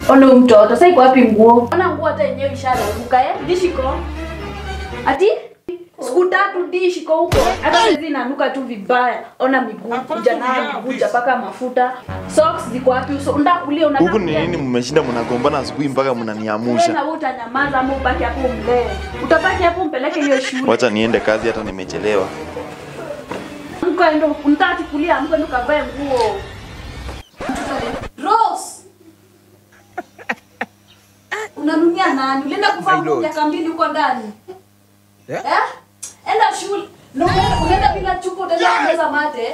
Ona huyu mtoto, sasa iko wapi nguo? Ona nguo hata yenyewe ishararuka eh? Dishiko. Ati? Siku tatu dishiko huko. Hata hizi inanuka tu vibaya. Ona miguu, kuja nayo miguu paka mafuta. Socks ziko wapi? Uso unataka kulia unataka Huku ni kulia. nini mmeshinda mnagombana asubuhi mpaka Wewe mnaniamusha? na wewe utanyamaza ama ubaki hapo umlee. Utabaki hapo umpeleke hiyo shule. Wacha niende kazi hata nimechelewa. Amka endo, unataka kulia, amka endo kavae nguo. Rose. Unanunia nani? Ulienda kuvaa nguo miaka mbili huko ndani. Eh? Enda shule. Na unaenda- unaenda bila chupa utaenda kumeza mate.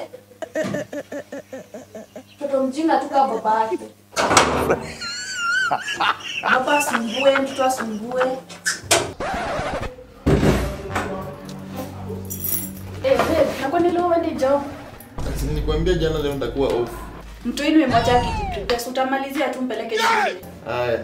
Mtoto mjinga tu kama baba yake. Baba asumbue, mtoto asumbue. Eh, babe, na kwani leo uende job? Nilikwambia jana leo nitakuwa off. Mtu wenu mmoja akijiprepare, utamalizia tu mpeleke shule. Haya.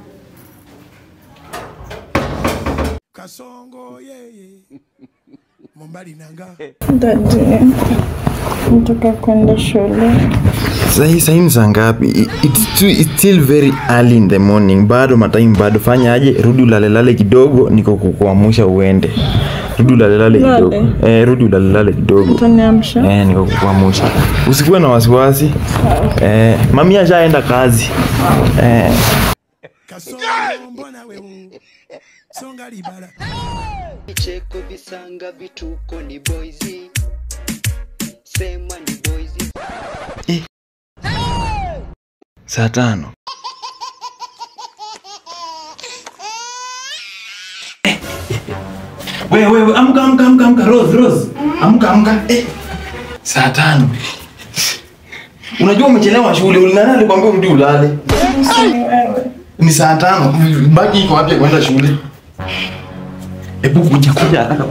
kasongo yeye mombali nanga Dadi, nataka kwenda shule. Sahi sahi ni saa ngapi? I- It's, too, it's still very early in the morning. Bado matime bado. Fanya aje? Rudi ulalelale kidogo, niko kukuamsha uende. Rudi ulalelale Lale? kidogo. Eh, rudi ulalelale kidogo. Utaniamsha? Eh, niko kukuamsha. Usikuwe na wasiwasi. Eh, mami ashaenda kazi. Eh, kasongo mbona wewe songa libala vicheko visanga vituko ni boizi sema ni boizi saa tano. Wewe wewe amka amka amka amka Rose Rose. Amka amka. Eh. Saa tano. Unajua umechelewa shule. Ulinana alikwambia urudi ulale. Ni saa tano. Bagi iko wapi ya kwenda shule? Hebu kuja kuja haraka.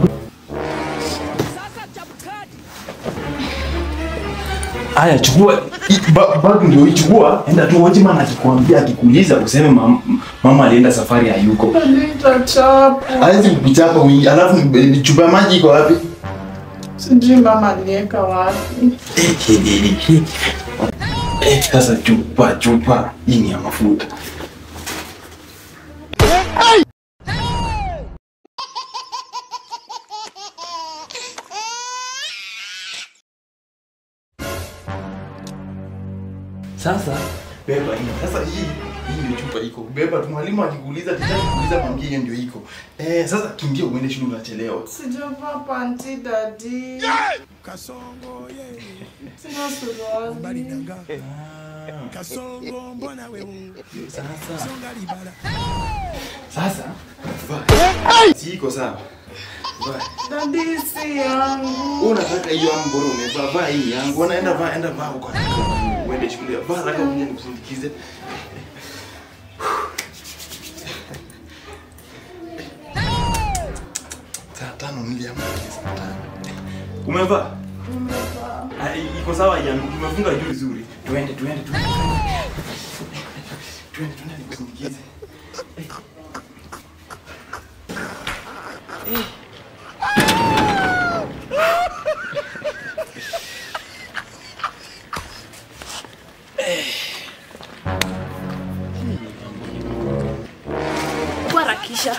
Aya, chukua i- ba- bag ndio ichukua, enda tu watchman akikwambia akikuuliza useme mam, mama alienda safari hayuko. Hawezi kukuchapa wingi, alafu eh, chupa ya maji iko wapi? Sijui mama aliweka wapi. Eh, Sasa chupa chupa hii ni ya mafuta. Sasa beba hii. Sasa hii hii ndio chupa iko. Beba tu mwalimu akikuuliza tena kuuliza mwambie hiyo ndio iko. Eh, sasa kimbia uende shule unachelewa. Sijavaa panti dadi. kasongo yeye Sina suruali. mombali nanga kasongo mbona wewe Sasa songa libala sasa vaa. Si iko sawa. Vaa. Dadi si yangu. unataka hiyo amboro umevaa vaa hii yangu unaenda vaa enda vaa huko uende shule vaa haraka kuja nikusindikize saa tano niliamka saa tano umevaa Ah, iko sawa yangu umefunga juu vizuri tuende tuende tuende tuende tuende nikusindikize kuharakisha.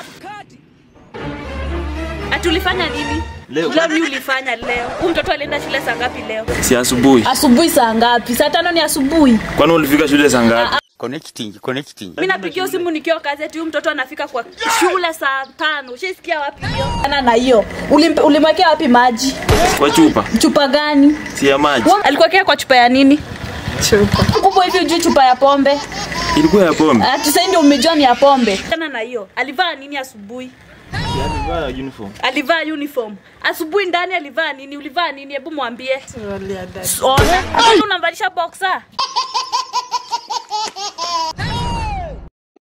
Ati ulifanya nini? Leo. Leo ni ulifanya leo. Huyu mtoto alienda shule saa ngapi leo? si asubuhi Asubuhi saa ngapi? Saa tano ni asubuhi. kwani ulifika shule saa ngapi connecting connecting Mimi napigia simu nikiwa kazi ati huyu mtoto anafika kwa shule saa tano. Ushaisikia wapi hiyo? Ana na hiyo. Ulimpe- Ulimwekea wapi maji? kwa chupa Chupa gani? si ya maji Alikuwekea kwa chupa ya nini? Chupa. Kubwa hivi ujui chupa ya pombe. ilikuwa ya pombe Ati sasa ndio umejua ni ya pombe. Ana na hiyo. Alivaa nini asubuhi? alivaa uniform Alivaa uniform. Asubuhi ndani alivaa nini? Ulivaa nini? Hebu mwambie. Suruali ya dadi. Ona. Hata unamvalisha boxer.